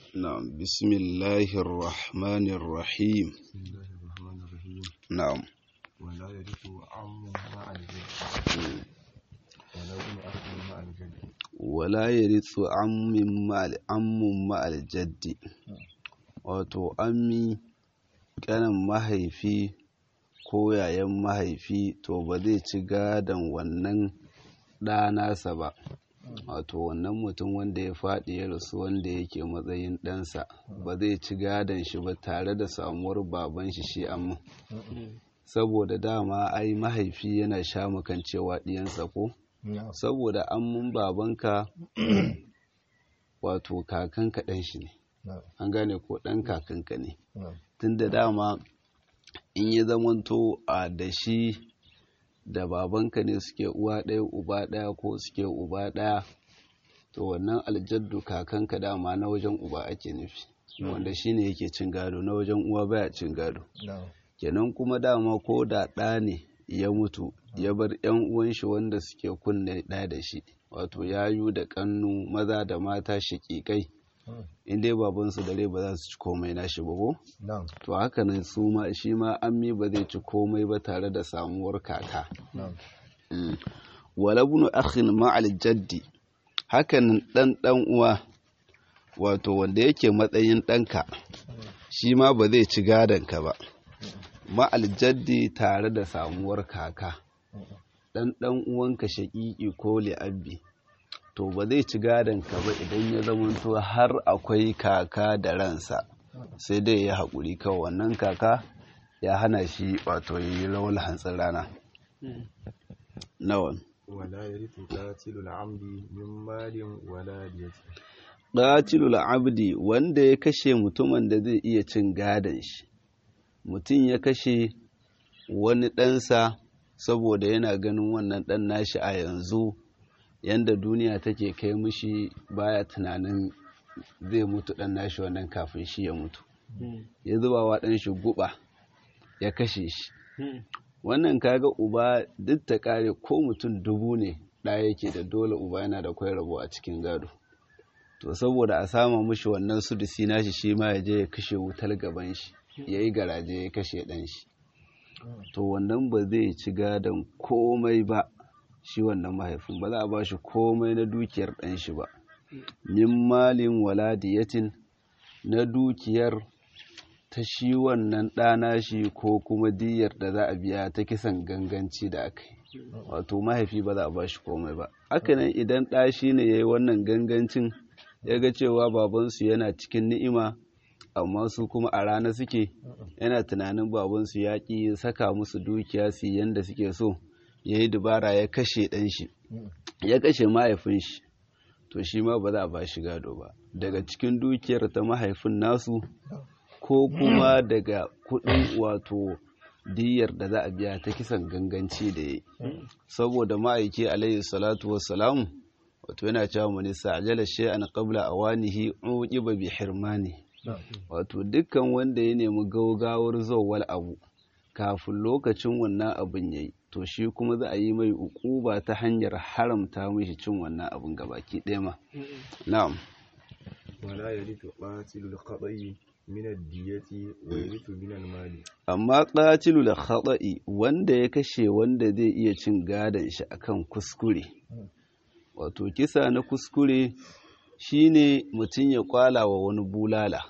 نعم بسم الله الرحمن الرحيم بسم الله الرحمن الرحيم نعم ولا يرث عم مع الجد ولا ابن أخ مع الجد ولا يرث عم مع عم مع الجد wato ammi kanin mahaifi ko yayan mahaifi to ba zai ci gadon wannan ɗa nasa ba wato wannan mutum wanda ya faɗi ya rasu wanda yake matsayin ɗansa ba zai ci gadon shi ba tare da samuwar baban shi shi amma saboda dama ai mahaifi yana sha cewa ɗiyansa ko saboda ammun babanka wato kakanka ɗan shi ne an gane ko ɗan kakanka ne tun da dama in ya zamanto a da shi da babanka ne suke uwa ɗaya uba ɗaya ko suke uba ɗaya to wannan aljaddu kakanka dama na wajen uba ake nufi wanda shi ne yake cin gado na wajen uwa baya cin gado kenan kuma dama ko da ɗa ne ya mutu ya bar yan uwan shi wanda suke kunne ɗaya da shi wato yayu da ƙannu maza da mata shaƙiƙai in dai babansu da rai ba za su ci komai nashi ba ko to haka nan su ma shi ma ammi ba zai ci komai ba tare da samuwar kaka wala bunu akhin ma'al jaddi hakan dan dan uwa wato wanda yake matsayin ɗanka shi ma ba zai ci gadon ka ba ma'al jaddi tare da samuwar kaka dan dan uwanka shaƙiƙi ko li'abbi to ba zai ci gadon ka ba idan ya zamanto har akwai kaka da ransa sai dai ya haƙuri kawai wannan kaka ya hana shi wato yi rawar hantsin rana nawa ولا يرث قاتل العمد من مال ولا دية qatilul abdi wanda ya kashe mutumin da zai iya cin gadon shi mutum ya kashe wani ɗansa saboda yana ganin wannan ɗan nashi a yanzu yanda duniya take kai mishi baya tunanin zai mutu ɗan nashi wannan kafin shi ya mutu ya zuba wa ɗan shi guba ya kashe shi wannan kaga uba duk ta kare ko mutum dubu ne ɗaya yake da dole uba yana da kwai rabo a cikin gado to saboda a sama mishi wannan sudusi nashi shi ma ya je ya kashe wutar gaban shi ya yi garaje ya kashe ɗan shi to wannan ba zai ci gadon komai ba shi wannan mahaifin ba za a ba shi komai na dukiyar ɗan shi ba min malin waladiyatin na dukiyar ta shi wannan ɗana shi ko kuma diyar da za a biya ta kisan ganganci da aka yi wato mahaifi ba za a ba shi komai ba hakanan idan ɗa shi ne ya yi wannan gangancin ya ga cewa babansu yana cikin ni'ima amma su kuma a rana suke yana tunanin babansu ya ƙi saka musu dukiya su yanda suke so ya yi dubara ya kashe ɗan shi ya kashe mahaifin shi to shi ma ba za a ba shi gado ba daga cikin dukiyar ta mahaifin nasu ko kuma daga kuɗin wato diyar da za a biya ta kisan ganganci da ya yi saboda ma'aiki alayhi salatu wassalamu wato yana cewa mani sa'ajala shay'an qabla awanihi uqiba bi hirmani wato dukkan wanda ya nemi gaugawar zowal abu kafin lokacin wannan abin yayi to shi kuma za a yi mai ukuba ta hanyar haramta mishi cin wannan abin gabaki ɗaya ma na'am ولا يرث قاتل الخطأ من الدية ويرث من المال amma qatilu da khata'i wanda ya kashe wanda zai iya cin gadon shi akan kuskure wato kisa na kuskure shine mutum ya kwala wa wani bulala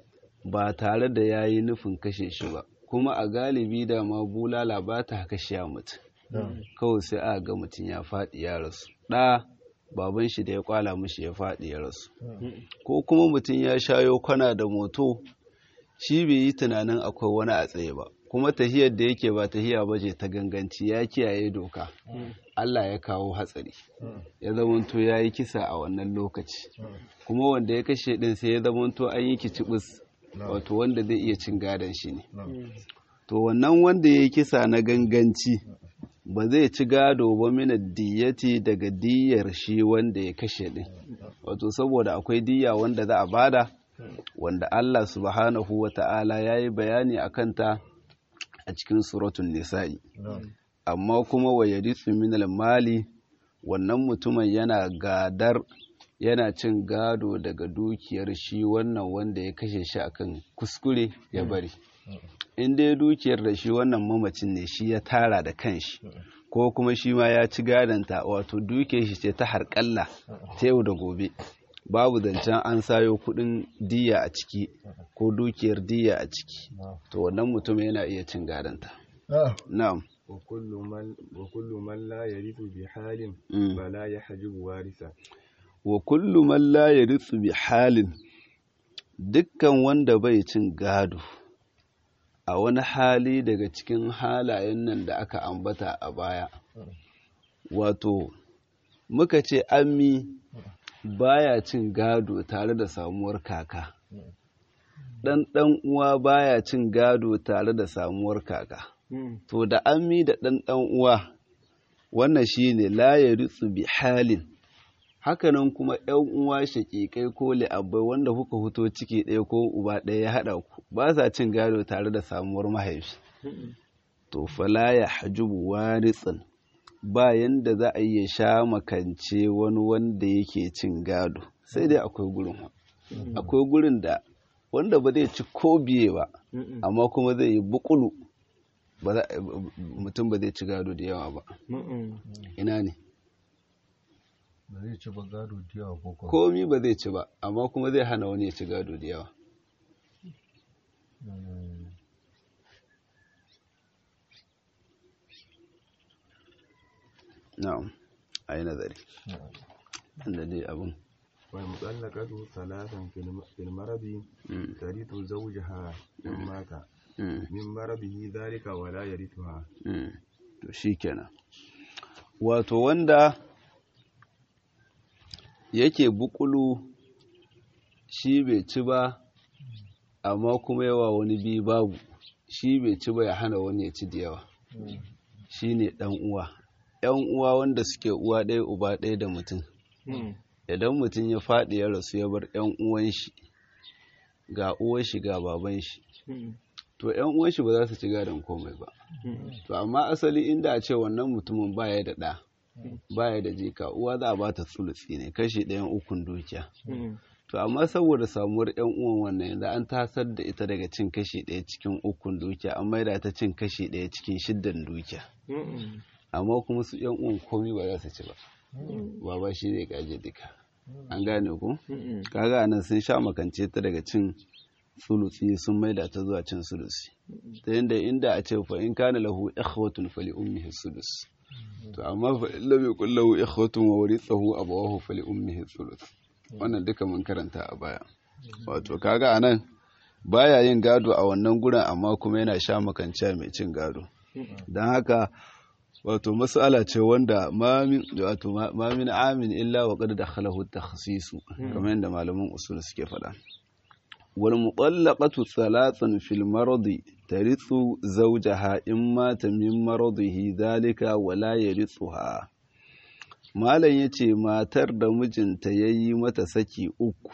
ba tare da ya yi nufin kashe shi ba kuma a galibi da ma bulala ba ta kashe mutum kawai sai a ga mutum ya faɗi ya rasu ɗa baban shi da ya kwala mishi ya faɗi ya rasu ko kuma mutum ya shayo kwana da moto shi bai yi tunanin akwai wani a tsaye ba kuma tahiyar da yake ba tahiya ba ce ta ganganci ya kiyaye doka Allah ya kawo hatsari ya zamanto ya yi kisa a wannan lokaci kuma wanda ya kashe din sai ya zamanto an yi kicibis wato wanda zai iya cin gadon shi ne to wannan wanda ya yi kisa na ganganci ba zai ci gado ba mina diyati daga diyar shi wanda ya kashe din wato saboda akwai diya wanda za a bada wanda Allah subhanahu wa ta'ala ya yi bayani a kanta a cikin suratun nisa'i amma kuma wa yarithu min mali wannan mutumin yana gadar yana cin gado daga dukiyar shi wannan wanda ya kashe shi akan kuskure ya bari in dai dukiyar da shi wannan mamacin ne shi ya tara da kanshi ko kuma shi ma ya ci gadanta wato dukiyar shi ce ta harƙalla ta yau da gobe babu zancen an sayo kudin diya a ciki ko dukiyar diya a ciki to wannan mutum yana iya cin gadanta na'am وكل من وكل من لا يرث بحال Mm. فلا يحجب وارثا wa kullu man la yarithu bi halin dukkan wanda bai cin gado a wani hali daga cikin halayen nan da aka ambata a baya wato muka ce ammi baya cin gado tare da samuwar kaka ɗan ɗan uwa baya cin gado tare da samuwar kaka to da ammi da ɗan ɗan uwa wannan shine la yarithu bi halin hakanan kuma ‘yan uwa shaƙiƙai ko li'abbai wanda kuka fito ciki ɗaya ko uba ɗaya ya haɗa ku ba sa cin gado tare da samuwar mahaifi to fala ya hajubu waritsin ba yanda za a iya sha makance wani wanda yake cin gado sai dai akwai gurin wa. akwai gurin da wanda ba zai ci ko biye ba amma kuma zai yi bukulu ba za- mutum ba zai ci gado da yawa ba ina ne ba zai ci ba gado da yawa ko kuma komi ba zai ci ba amma kuma zai hana wani ya ci gado da yawa Mm. na'am a yi nazari inda dai abin والمطلقة ثلاثا في الم- في المرض Mm, ترث زوجها إن مات mm, من مرضه ذلك ولا يرثها mm. to shi kenan wato wanda yake bukulu shi bai ci ba amma kuma yawa wani bi babu shi bai ci ba ya hana wani ya ci da yawa shi ne ɗan uwa ‘yan uwa wanda suke uwa ɗaya uba ɗaya da mutum idan mutum ya faɗi ya rasu ya bar ‘yan uwan shi ga uwan shi ga baban shi to ‘yan uwan shi ba za su ci gadon komai ba to amma asali inda a ce wannan mutumin baya da ɗa baya da jika uwa za a ba ta tsulutsi ne kashi ɗayan ukun dukiya to amma saboda samuwar ‘yan uwan wannan yanzu an tasar da ita daga cin kashi ɗaya cikin ukun dukiya an maida ta cin kashi ɗaya cikin shiddan dukiya amma kuma su ‘yan uwan komai ba za su ci ba baba shi zai gaje duka an gane ku kaga anan sun sha makance ta daga cin sulusi sun maida ta zuwa cin sulusi ta yadda inda a ce fa in kana lahu ikhwatun fali ummihi sulus to amma fa in lam yakul lahu ikhwatun wa warithahu abawahu fali ummihi sulus wannan duka mun karanta a baya wato kaga anan baya yin gado a wannan gurin amma kuma yana sha makance mai cin gado don haka wato mas'ala ce wanda mamin wato mamin amin illa wa qad dakhalahu takhsisu kamar yadda malaman usul suke faɗa wal mutallaqatu thalathan fil maradi tarithu zawjaha in mata min maradihi dhalika wa la yarithuha malam yace matar da mijinta yayi mata saki uku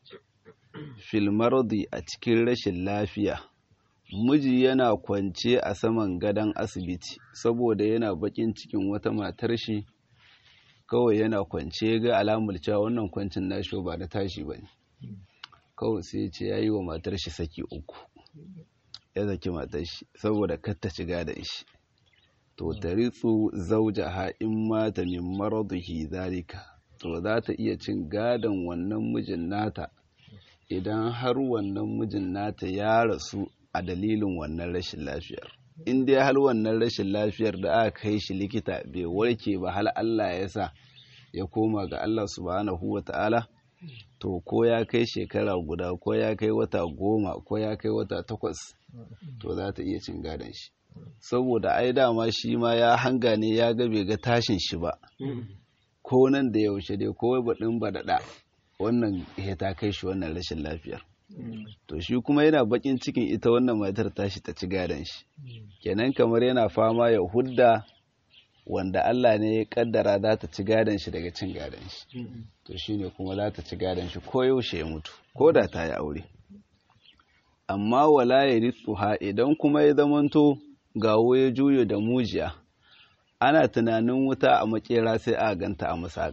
fil maradi a cikin rashin lafiya miji yana kwance a saman gadon asibiti saboda yana bakin cikin wata matar shi kawai yana kwance ga alamar cewa wannan kwancin nashi ba da tashi ba ne kawai sai ce ya yi wa matar shi saki uku ya zaki matar shi saboda katta shiga da shi to taritsu zauja ha in mata min maradihi zalika to za ta iya cin gadon wannan mijin nata idan har wannan mijin nata ya rasu a dalilin wannan rashin lafiyar in dai hal wannan rashin lafiyar da aka kai shi likita bai warke ba hal Allah ya sa ya koma ga Allah subhanahu wa ta'ala to ko ya kai shekara guda ko ya kai wata goma ko ya kai wata takwas to za ta iya cin gadon shi saboda ai dama shi ma ya hanga ne ya ga bai ga tashin shi ba ko nan da yaushe dai ko baɗin baɗaɗa wannan ya ta kai shi wannan rashin lafiyar to shi kuma yana bakin cikin ita wannan matar tashi ta ci gadon shi kenan kamar yana fama ya hudda wanda Allah ne ya kaddara za ta ci gadon shi daga cin gadon shi to shine kuma za ta ci gadon shi ko yaushe ya mutu ko da ta yi aure amma wala ya ritsuha idan kuma ya zamanto gawo ya juyo da mujiya ana tunanin wuta a makera sai a ganta a masaka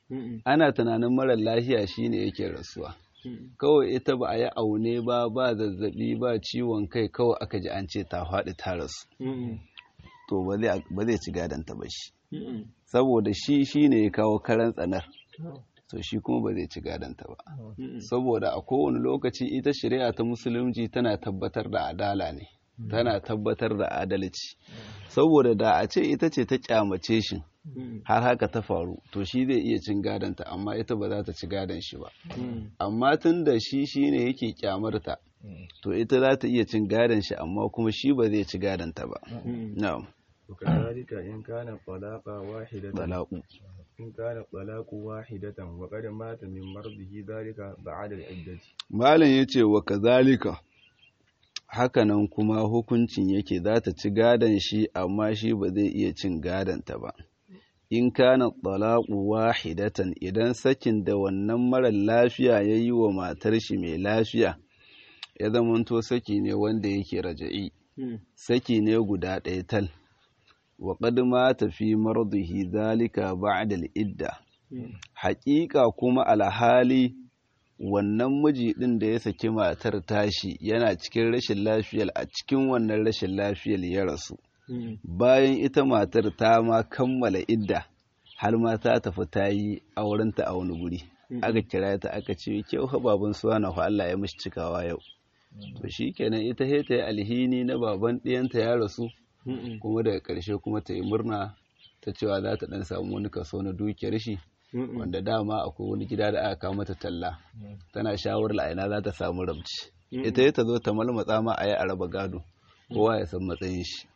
ana tunanin marar lafiya shine yake rasuwa kawai ita ba a yi aune ba ba zazzabi ba ciwon kai kawai aka ji an ce ta faɗi ta rasu to ba zai ci gadonta ba shi saboda shi shine ya kawo karan tsanar to shi kuma ba zai ci gadonta ba saboda a kowane lokaci ita shari'a ta musulunci tana tabbatar da adala ne tana tabbatar da adalci saboda da a ce ita ce ta kyamace shi har haka ta faru to shi zai iya cin gadonta amma ita ba za ta ci gadon shi ba amma tun da shi shine yake kyamarta to ita za ta iya cin gadon shi amma kuma shi ba zai ci gadonta ba na'am وكذلك إن كان الطلاق واحدة talaqu إن كان الطلاق واحدة وقد مات من مرضه ذلك بعد العدة malam yace wa kazalika hakanan kuma hukuncin yake za ta ci gadon shi amma shi ba zai iya cin gadonta ba in kana talaqu wahidatan idan sakin da wannan mara lafiya ya yi wa matar shi mai lafiya ya zamanto saki ne wanda yake raja'i saki ne guda ɗaya tal wa qad mata fi mardihi zalika ba'da al-idda haƙiƙa kuma alhali wannan miji ɗin da ya saki matar tashi yana cikin rashin lafiyar a cikin wannan rashin lafiyar ya rasu bayan ita matar ta ma kammala idda har ma ta tafi ta yi aurenta a wani guri aka kira ta aka ce kyau baban suwana fa Allah ya mishi cikawa yau to shikenan ita he ta yi alhini na baban ɗiyanta ya rasu kuma daga ƙarshe kuma ta yi murna ta cewa za ta ɗan samu wani kaso na dukiyar shi wanda dama akwai wani gida da aka kawo mata talla tana shawarar a ina za ta samu rabci ita ya ta zo ta malmatsa ma a yi a raba gado kowa ya san matsayin shi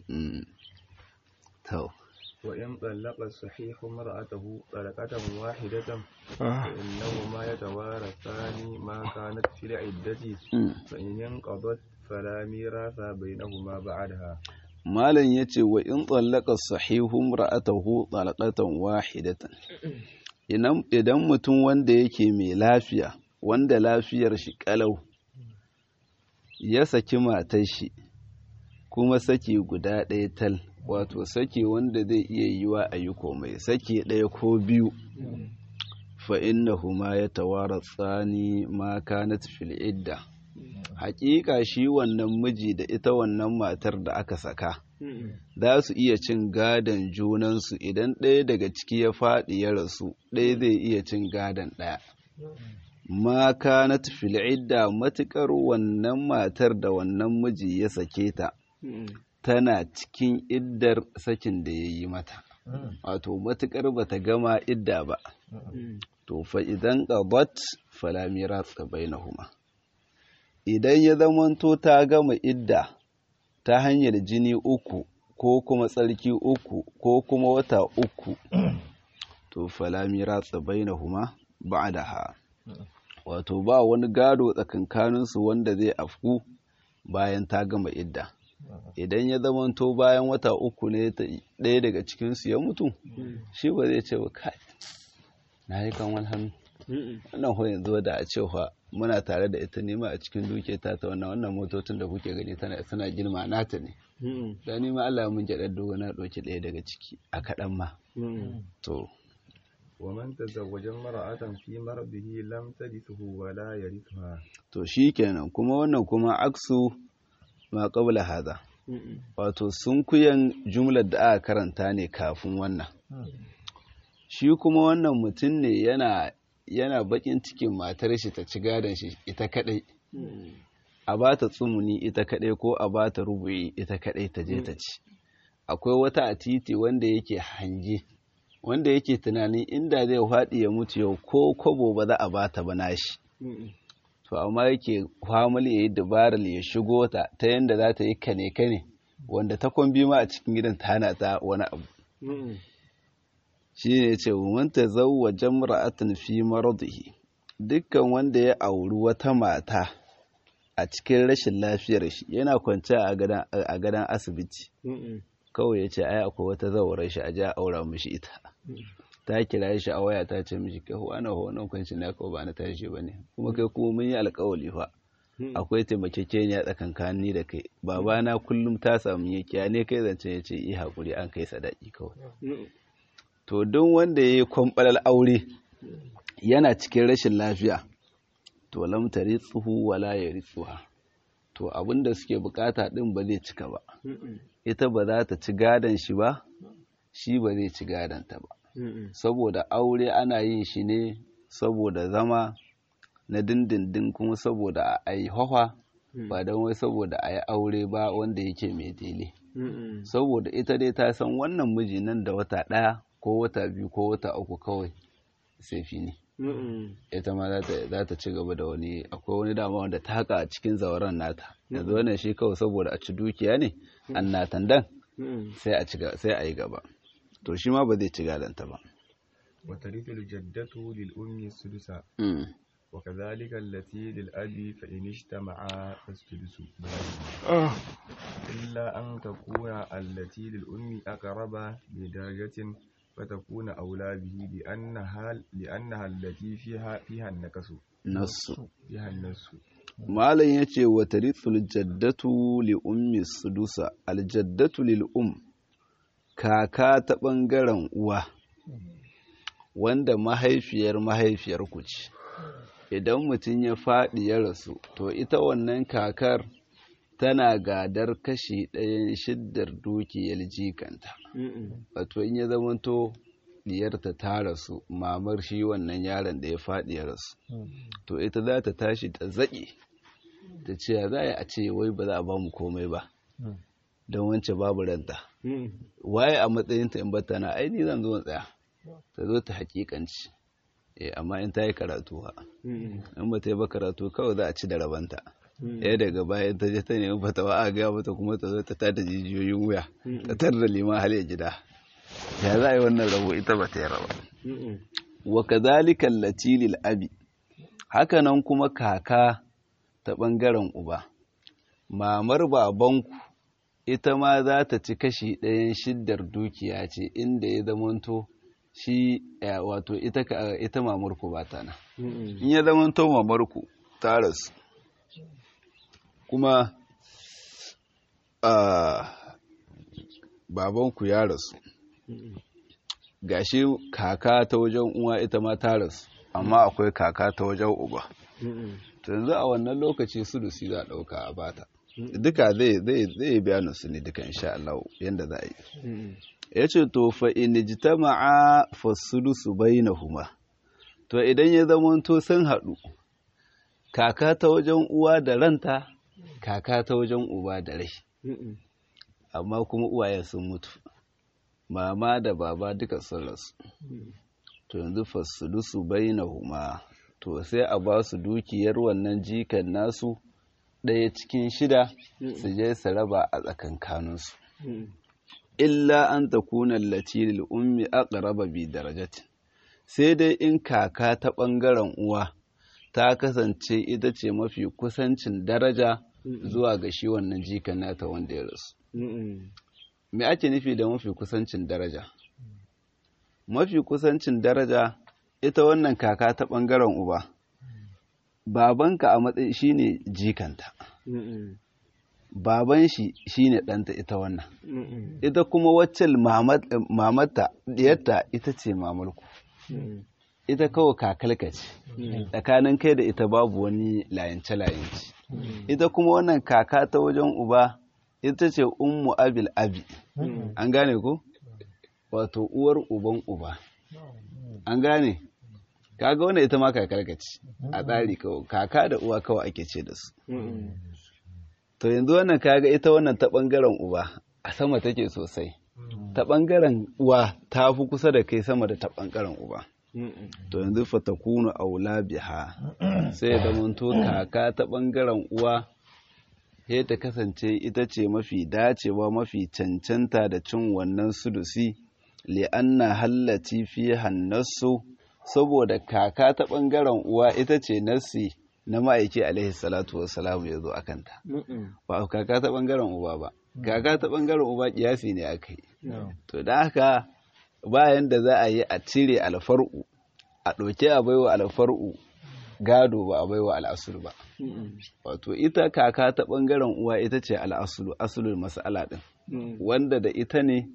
to وإن طلق الصحيح امرأته طلقة واحدة فإنهما يتوارثان ما كانت في العدة فإن انقضت فلا ميراث بينهما بعدها malam ya ce wa in tsallaka sahihun ra'atahu talaqatan wahidatan idan mutum wanda yake mai lafiya wanda lafiyar shi kalau ya saki matar shi kuma saki guda ɗaya tal wato saki wanda zai iya yiwa a yi komai saki ɗaya ko biyu fa innahuma ya tawara tsani ma kanat fil idda hakika shi wannan miji da ita wannan matar da aka saka za su iya cin gadon junansu idan ɗaya daga ciki ya faɗi ya rasu ɗaya zai iya cin gadon ɗaya ma kanat fil idda matukar wannan matar da wannan miji ya sake ta tana cikin iddar sakin da ya yi mata wato matukar bata gama idda ba to fa idan qadat fala miras bainahuma idan ya zamanto ta gama idda ta hanyar jini uku ko kuma tsarki uku ko kuma wata uku to fala miras bainahuma ba'daha wato ba wani gado tsakankaninsu wanda zai afku bayan ta gama idda idan ya zamanto bayan wata uku ne ɗaya daga cikinsu ya mutu shi ba zai ce wa kai na yi kan wani hannu wannan ho yanzu da a cewa muna tare da ita nema a cikin duke ta ta wannan wannan motocin da kuke gani tana suna girma nata ne da ni ma Allah mun jaɗar dogo na ɗauki ɗaya daga ciki a kaɗan ma to ومن تزوج امرأة في مرضه لم ترثه ولا يرثها to shikenan kuma wannan kuma aksu ma qabla hada wato sunkuyan jumlar da aka karanta ne kafin wannan shi kuma wannan mutum ne yana yana bakin cikin matar shi ta ci gadon shi ita kadai a ba ta tsumuni ita kadai ko a ba ta rubu'i ita kadai ta je ta ci akwai wata a titi wanda yake hange wanda yake tunanin inda zai faɗi ya mutu yau ko kobo ba za a ba ta ba nashi to amma yake kwamal ya yi dabarar ya shigo ta ta yadda za ta yi kane kane wanda ta kwambi ma a cikin gidan ta hana ta wani abu shi ne ce manta zauwa jamra'atin fi maradihi dukkan wanda ya auri wata mata a cikin rashin lafiyar shi yana kwance a gadon asibiti kawai ya ce ai akwai wata zaurar shi a ja aura mishi ita ta kira shi a waya ta ce mishi kai wani wannan kwanci na kawai ba na tashi ba ne kuma kai kuma mun yi alkawali fa akwai taimakekeniya tsakankani da kai babana kullum ta samu yakiya ne kai zance ya ce yi haƙuri an kai sadaki kawai to duk wanda ya yi kwamɓalar aure yana cikin rashin lafiya to lam tsuhu wala ya ritsuha to abinda suke bukata din ba zai cika ba ita ba za ta ci gadon shi ba shi ba zai ci gadon ta ba saboda aure ana yin shi ne saboda zama na dindindin kuma saboda a yi hawa ba don wai saboda a yi aure ba wanda yake mai dele saboda ita dai ta san wannan miji nan da wata ɗaya ko wata biyu ko wata uku kawai sai fi ne ita ma za ta ci gaba da wani akwai wani dama wanda ta haka a cikin zauren nata yanzu wannan shi kawai saboda a ci dukiya ne an natan dan sai a yi gaba to shi ma ba zai ci gadanta ba وترث الجدة للأم السدس وكذلك التي للأب فإن اجتمعا فالسدس إلا أن تكون التي للأم أقرب بدرجة فتكون أولى به لأنها لأنها التي فيها فيها النكس نص فيها النص malam ya ce wa tarithul jaddatu li ummi sudusa aljaddatu lil um kaka ta ɓangaren uwa wanda mahaifiyar mahaifiyar ku ce idan mutum ya faɗi ya rasu to ita wannan kakar tana gadar kashi ɗayan shiddar dukiyar jikanta wato in ya zamanto diyarta ta rasu mamar shi wannan yaron da ya faɗi ya rasu to ita za ta tashi ta zaƙi ta ce ya za a ce wai ba za a ba mu komai ba don wance babu ranta waye a matsayinta in bata na aini zan zo tsaya ta zo ta hakikanci eh amma in ta yi karatu ha in ba ta yi ba karatu kawai za a ci da rabanta ɗaya daga bayan ta je ta nemi fatawa a gaya mata kuma ta zo ta tada jijiyoyin wuya ta tar da liman hal ya gida ya za a yi wannan rabo ita ba ta yi raba wa kadhalika allati lil abi hakanan kuma kaka ta ɓangaren uba mamar babanku ita ma za ta ci kashi ɗayan shiddar dukiya ce inda ya zamanto shi wato ita ita mamarku ba ta nan in ya zamanto mamarku ta rasu kuma babanku ya rasu gashi kaka ta wajen uwa ita ma ta rasu amma akwai kaka ta wajen uba to yanzu a wannan lokaci sulusi za a ɗauka a bata duka zai bayanin su ne duka insha Allah yanda za a yi ya ce to fa in jitama'a fa sulusu bainahuma to idan ya zama to sun haɗu kaka ta wajen uwa da ranta kaka ta wajen uba da rai amma kuma uwayen sun mutu mama da baba duka sun rasu to yanzu fa sulusu bainahuma to sai a ba su dukiyar wannan jikan nasu ɗaya cikin shida su je su raba a tsakankaninsu illa an ta kuna lil ummi aqraba bi darajatin sai dai in kaka ta ɓangaren uwa ta kasance ita ce mafi kusancin daraja zuwa ga shi wannan jikan nata wanda ya rasu me ake nufi da mafi kusancin daraja mafi kusancin daraja ita wannan kaka ta ɓangaren uba babanka a matsayi shine jikanta baban shi shine ɗanta ita wannan ita kuma waccan mamata diyarta ita ce mamarku ita kawai kakalka ce tsakanin kai da ita babu wani layance-layance ita kuma wannan kaka ta wajen uba ita ce ummu abil abi an gane ku wato uwar uban uba an gane kaga wannan ita ma kakarka ce a tsari kawai kaka da uwa kawai ake ce da su to yanzu wannan kaga ita wannan ta bangaren uba a sama take sosai ta bangaren uwa ta fi kusa da kai sama da ta bangaren uba to yanzu fatakunu aula biha sai da manto kaka ta bangaren uwa sai ta kasance ita ce mafi dacewa mafi cancanta da cin wannan sudusi li'anna hallati fi hannasu saboda kaka ta ɓangaren uwa ita ce nassi na ma'aiki alaihi salatu wassalamu ya zo a kanta ba kaka ta ɓangaren uba ba kaka ta ɓangaren uba kiyasi ne aka yi to da haka bayan da za a yi a cire alfar'u a ɗauke a baiwa alfar'u gado ba a baiwa al'asul ba wato ita kaka ta ɓangaren uwa ita ce al'asulu asulul mas'ala ɗin wanda da ita ne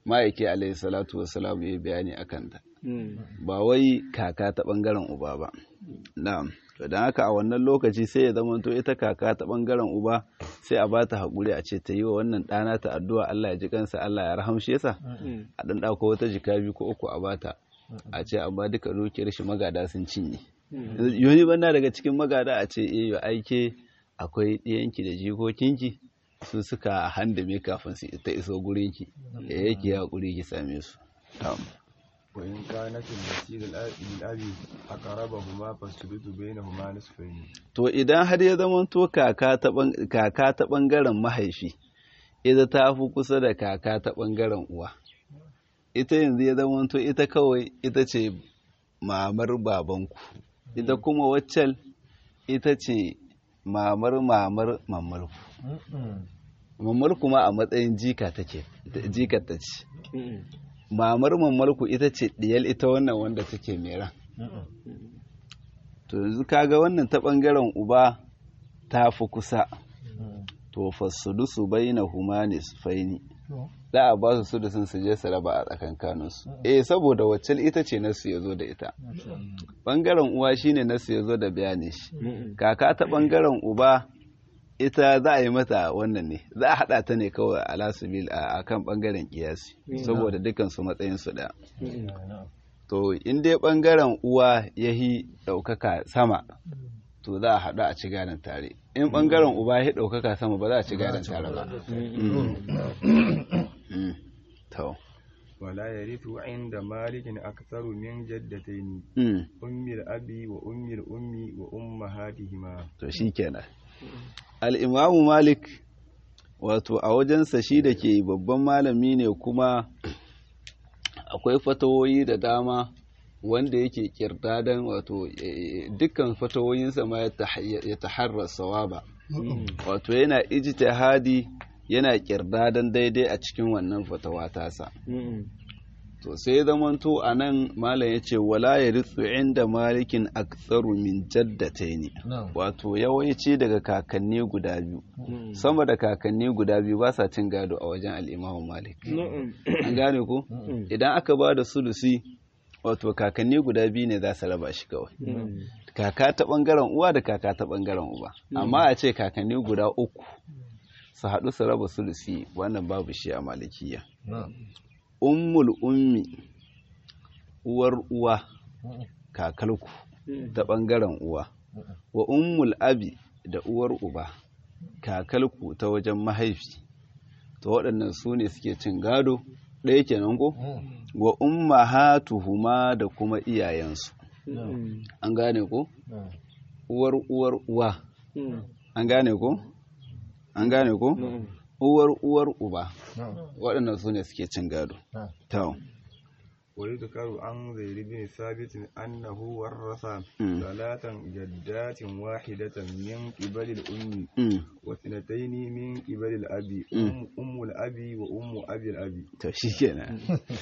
ma'aiki alaihi salatu wassalam ya bayani akan ta ba wai kaka ta bangaren uba ba na'am to dan haka a wannan lokaci sai ya zama to ita kaka ta bangaren uba sai a bata hakuri a ce ta yi wa wannan ɗana ta addu'a Allah ya ji kansa Allah ya rahamshe sa a dan dauko wata jika biyu ko uku a bata a ce amma duka dukiyar shi magada sun cinye yoni banna daga cikin magada a ce eh yo aike akwai ɗiyanki da jikokinki su suka handame kafin su ta iso gurinki ya yake hakuri ki same su وإن كانت التي للأب أقربهما فالثلث بينهما نصفين to idan har ya zamanto kaka ta kaka ta bangaren mahaifi ita ta fi kusa da kaka ta bangaren uwa ita yanzu ya zamanto ita kawai ita ce mamar babanku ita kuma waccan ita ce mamar mamar mamarku mamar kuma a matsayin jika take jika ta ce mamar mamarku ita ce diyal ita wannan wanda take mera to yanzu kaga wannan ta bangaren uba ta fi kusa to fasudusu baina humanis faini da a ba su sudusun su je su raba a tsakankaninsu eh saboda wacce ita ce nasu ya zo da ita bangaren uwa shine nasu ya zo da bayani shi kaka ta bangaren uba ita za a yi mata wannan ne za a haɗa ta ne kawai a lasubil a kan ɓangaren ƙiyasi saboda dukansu matsayinsu ɗaya to in dai ɓangaren uwa ya yi ɗaukaka sama to za a haɗu a ci gadon tare in ɓangaren uba ya ɗaukaka sama ba za a ci gadon tare ba ولا يرث عند مالك أكثر من جدتين أم الأب وأم الأم وأمهاتهما to shikenan al'imamu malik wato a wajensa shi da ke babban malami ne kuma akwai fatawoyi da dama wanda yake kirdadan wato dukkan fatawoyinsa ma ya taharrar sawaba wato yana ijtihadi yana kirdadan daidai a cikin wannan fatawa tasa to sai zamanto a nan malam ya ce wala ya ritsu inda malikin aktsaru min jaddataini wato yawanci daga kakanni guda biyu sama da kakanni guda biyu ba sa cin gado a wajen al'imamu malik an gane ko idan aka ba da sulusi wato kakanni guda biyu ne za su raba shi kawai kaka ta bangaren uwa da kaka ta bangaren uba amma a ce kakanni guda uku su haɗu su raba sulusi wannan babu shi a malikiya ummul ummi uwar uwa kakalku ta ɓangaren uwa wa ummul abi da uwar uba kakalku ta wajen mahaifi to waɗannan su ne suke cin gado ɗaya kenan ko wa ummahatuhuma da kuma iyayensu an gane ko uwar uwar uwa an gane ko an gane ko uwar uwar uba waɗannan su ne suke cin gado tau ويذكر عن زيد بن ثابت أنه ورث ثلاثا جدات واحدة من قبل الأم واثنتين من قبل الأب أم, أم الأب وأم أبي الأب تشيكنا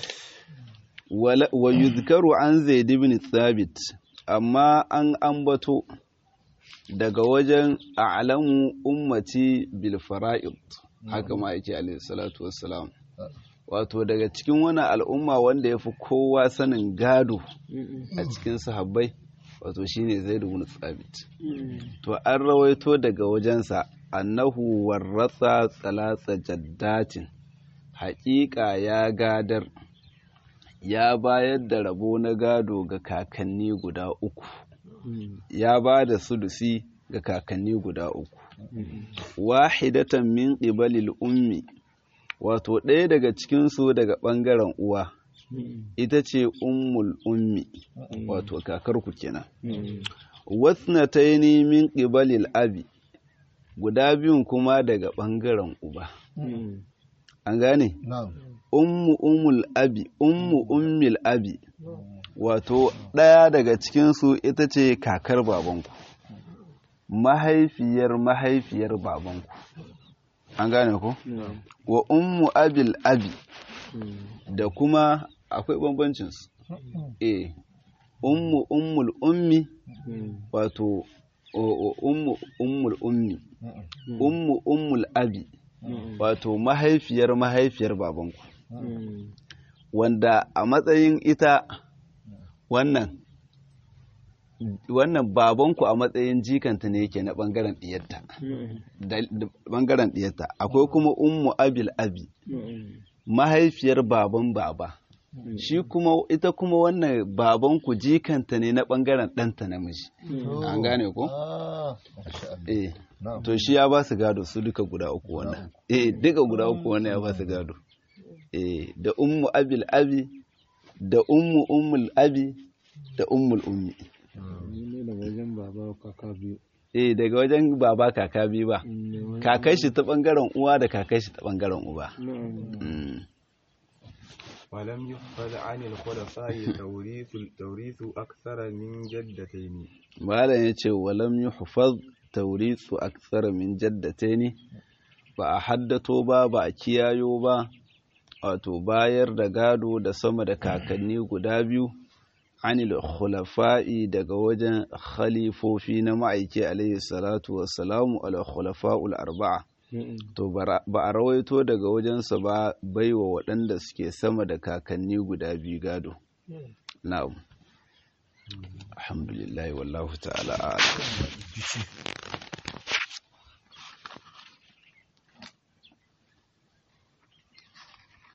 ويذكر عن زيد بن ثابت أما أن أنبتو daga wajen a'lamu ummati bil fara'id haka ma yake alayhi salatu wassalam wato daga cikin wani al'umma wanda ya fi kowa sanin gado a cikin sahabbai wato shine zaid ibn thabit to an rawaito daga wajensa annahu warratsa tsalatsa jaddatin haƙiƙa ya gadar ya bayar da rabo na gado ga kakanni guda uku ya ba da sudusi ga kakanni guda uku wahidatan min qibalil ummi wato ɗaya daga cikinsu daga ɓangaren uwa ita ce ummul ummi wato kakarku kenan wasnataini min qibalil abi guda biyun kuma daga ɓangaren uba an gane ummu ummul abi ummu ummil abi wato ɗaya daga cikinsu ita ce kakar babanku mahaifiyar mahaifiyar babanku an gane ku wa ummu abil abi da kuma akwai bambancinsu eh ummu ummul ummi wato ummu ummul ummi ummu ummul abi wato mahaifiyar mahaifiyar babanku wanda a matsayin ita wannan wannan babanku a matsayin jikanta ne yake na bangaren diyarta da bangaren diyarta akwai kuma ummu abil abi mahaifiyar baban baba shi kuma ita kuma wannan babanku jikanta ne na bangaren ɗanta namiji an gane ko eh to shi ya ba su gado su duka guda uku wannan eh duka guda uku wannan ya ba su gado eh da ummu abil abi da ummu ummul abi da ummul ummi daga wajen baba kaka biyu eh daga wajen baba kaka biyu ba kakai shi ta bangaren uwa da kakai shi ta bangaren uba ولم يحفظ عن الخلفاء توريث توريث أكثر من جدتين malam yace walam yuhfaz tawrithu akthara min jaddataini ba a haddato ba ba a kiyayo ba wato bayar da gado da sama da kakanni guda biyu anil khulafa'i daga wajen khalifofi na ma'aiki alaihi salatu wassalamu al khulafa'ul arba'a to ba a rawaito daga wajensa ba baiwa waɗanda suke sama da kakanni guda biyu gado na'am alhamdulillah wallahu ta'ala a'lam